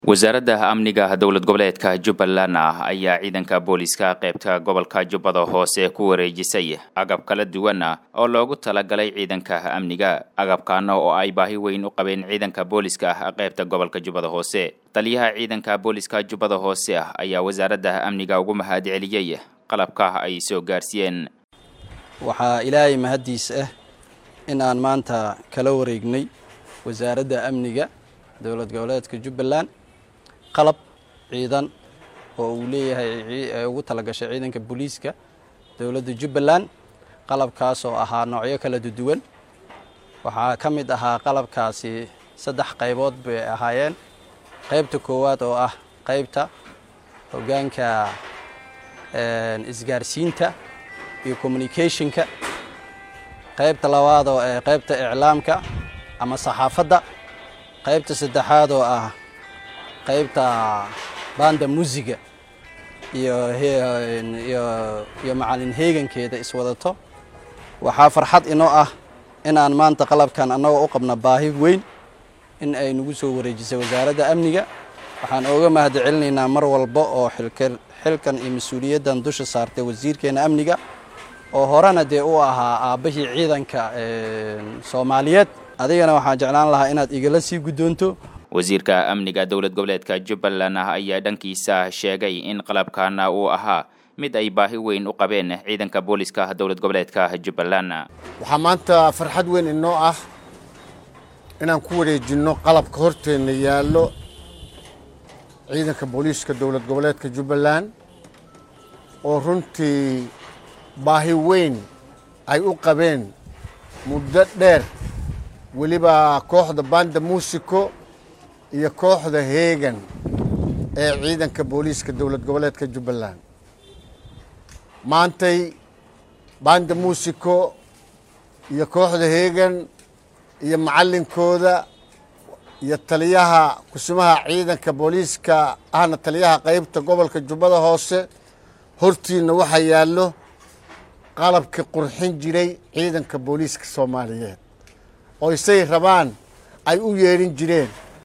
wasaaradda amniga dowlad goboleedka jubbaland ah ayaa ciidanka booliska qaybta gobolka jubbada hoose ku wareejisay agab kala duwan ah oo loogu talagalay ciidanka amniga agabkaana oo ay baahi weyn u qabeen ciidanka booliska ah qaybta gobolka jubbada hoose taliyaha ciidanka booliska jubbada hoose ah ayaa wasaaradda amniga ugu mahad celiyey qalabka ay soo gaarsiiyeen waxaa ilaahay mahaddiis ah in aan maanta kala wareegnay wasaaradda amniga dowlad goboleedka jubbaland qalab ciidan oo uu leeyahay ugu talagashay ciidanka booliiska dowladda jubbaland qalabkaas oo ahaa noocyo kala duwan waxaa ka mid ahaa qalabkaasi saddex qaybood bay ahaayeen qaybta koowaad oo ah qaybta hoggaanka isgaarsiinta iyo communicationka qaybta labaad oo ah qaybta iclaamka ama saxaafadda qaybta saddexaad oo ah qaybta banda musiga iyo iyo macalin heegankeeda iswadato waxaa farxad inoo ah in aan maanta qalabkan annagoo u qabna baahi weyn in ay nagu soo wareejisay wasaaradda amniga waxaan ooga mahad celinaynaa mar walba oo xilkan iyo mas-uuliyaddan dusha saartay wasiirkeena amniga oo horena dee u ahaa aabbahii ciidanka soomaaliyeed adigana waxaan jeclaan lahaa inaad igala sii guddoonto wasiirka amniga dowlad goboleedka jubbaland ah ayaa dhankiisa sheegay in qalabkaana uu ahaa mid ay baahi weyn u qabeen ciidanka booliska dowlad goboleedka jubbaland waxaa maanta farxad weyn inoo ah inaan ku wareejinno qalabka horteenna yaallo ciidanka booliiska dowlad goboleedka jubbaland oo runtii baahi weyn ay u qabeen muddo dheer weliba kooxda banda muusico iyo kooxda heegan ee ciidanka booliiska dowlad goboleedka jubbaland maantay banda muusico iyo kooxda heegan iyo macallinkooda iyo taliyaha kusimaha ciidanka booliiska ahna taliyaha qaybta gobolka jubbada hoose hortiinna waxaa yaallo qalabkii qurxin jiray ciidanka booliiska soomaaliyeed oo isay rabaan ay u yeedhin jireen